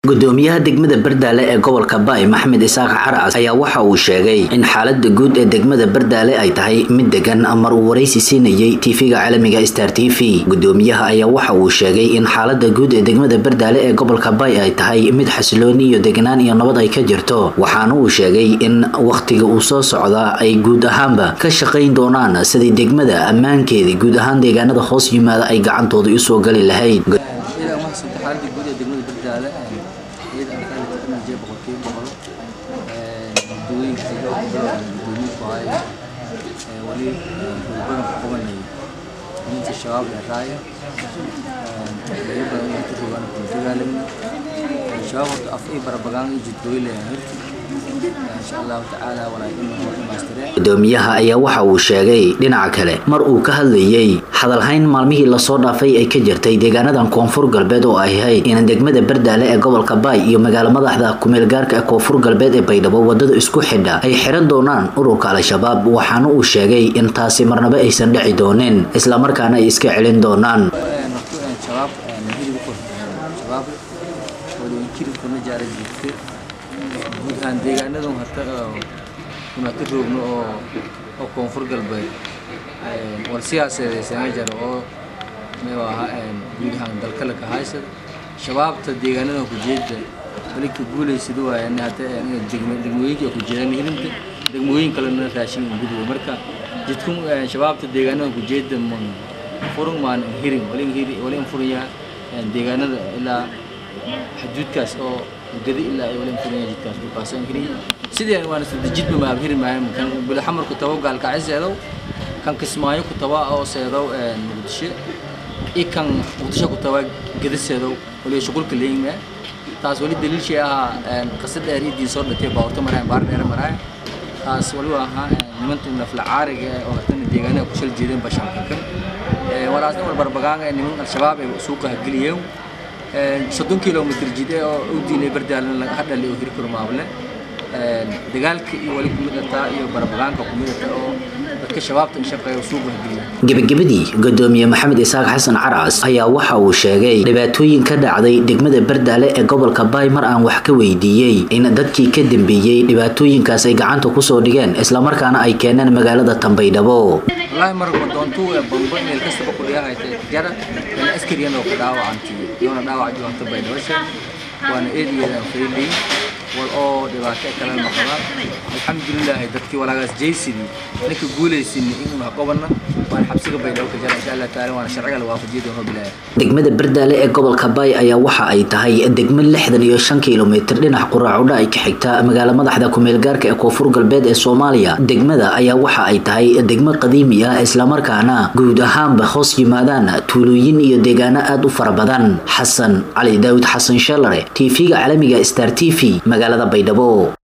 gudoomiyaha degmada bardaale ee gobolka baay maxamed isaaq carcas ayaa waxa uu sheegay in xaalada guud ee degmada bardaale ay tahay mid degan mar uu waraysi siinayay tv-ga caalamiga star t v gudoomiyaha ayaa waxa uu sheegay in xaalada guud ee degmada bardaale ee gobolka baay ay tahay mid xasilooni iyo degnaan iyo nabad ay ka jirto waxaana uu sheegay in wakhtiga uu soo socdaa ay guud ahaanba ka shaqayn doonaan sidii degmada ammaankeeda guud ahaan deegaanada hoos yimaada ay gacantooda usoo gali lahayd xaaladii guud ee degmada bardaale iyada aan ka helay energy boqolkiiba boqol gudooyinka gudoomiye ku haya wali badan ku qabanayay ninka shabaab ee raaya laga badan inay ku rogaan ku dagaalamay shabaab horta af ii barabagaan iyo jidkooyi leeyahay hirti insha allahu tacaala walaa inuu hor dhamaystireen gudoomiyaha ayaa waxa uu sheegay dhinaca kale mar uu ka hadlayay hadalhayn maalmihii lasoo dhaafay ay ka jirtay deegaanadan koonfur galbeed oo ay ahayd in degmada bardaale ee gobolka baay iyo magaalo madaxda kumeelgaarka ee koonfur galbeed ee baydhabo wadada isku xidha ay xiran doonaan ururka al-shabaab waxaana uu sheegay in taasi marnaba aysan dhici doonin islamarkaana ay iska celin doonaan shabaab hilib ku shabaab wali kiribkuna jaara jirtay guud ahaan deegaanadu hata kuna ka roogno oo oo koonfur galbeed war siyaasadeysana jaro oo meel ahaa guud ahaan dalka la ka haysada shabaabta deegaanada ku jeeda wali ka guulaysada waayaan hata degmooyinka ku jeedaan hirinta degmooyin kalena raashin gudbo marka jidku shabaabta deegaanada ku jeeda furun maan hirin wali hiri wali furaya deegaanada ilaa xuduudkaas oo gadi ilaa ay wali furaya jidkaas dhulkaas aan hiri sidii waan sida jidba ma hiri maayo kan bil xamar ku tawo gaalka ciseedo kan kismaayo ku tawa oo seedo muqdisho i kan muqdisho ku tawa gadiseedo wali shaqulka leeyma taas wali daliil shay ah qasad dheer idin soo dhatay baarta maraan baar dheer maraan taas wali ahaa nimantu nafla caariga oo tan deegaanada ku shal jeedeen bashanka kan walaasna war barbagaanga niman al-shabaab ay suuqa geliyeen soddon kilomitr jide oo u diinay bardaalan laga hadhali oo hiri karo maable dagaalka iyo wali kumid ataa iyo barbagaanka kumid ataa oo dadka shabaabta in shaqeeya suuqa geliyeen gebagabadii gudoomiye maxamed isaaq xasan carcas ayaa waxa uu sheegay dhibaatooyin ka dhacday degmada bardaale ee gobolka baay mar aan wax ka weydiiyey in dadkii ka dambeeyey dhibaatooyinkaas ay gacanta kusoo dhigeen islamarkaana ay keeneen magaalada tambaydhabo والله مرة كنت بمبر من الكسب بقول يا هاي تجارة من أسكري أنا وكداوا عنتي يوم داوا عجوا أنت بين وشة وأنا إيدي أنا فريلي والأو دبعت كلام مخبر الحمد لله دكتي ولا جالس جيسي لك قولي سني إنه قبلنا وأنا حبسك بين وكداوا إن شاء الله تعالى وأنا شرعي لو أخذ جيده بالله degmada bardaale ee gobolka baay ayaa waxa ay tahay degmo lixdan iyo shan kilomitr dhinac quraacudha ay ka xigta magaalo madaxda kumeelgaarka ee koonfur galbeed ee soomaaliya degmada ayaa waxa ay tahay degmo qadiimi ah islamarkaana guud ahaanba hoos yimaadaan tuulooyin iyo deegaano aada u fara badan xasan cali daawud xasan shalare tv-ga caalamiga star t v magaalada baydhabo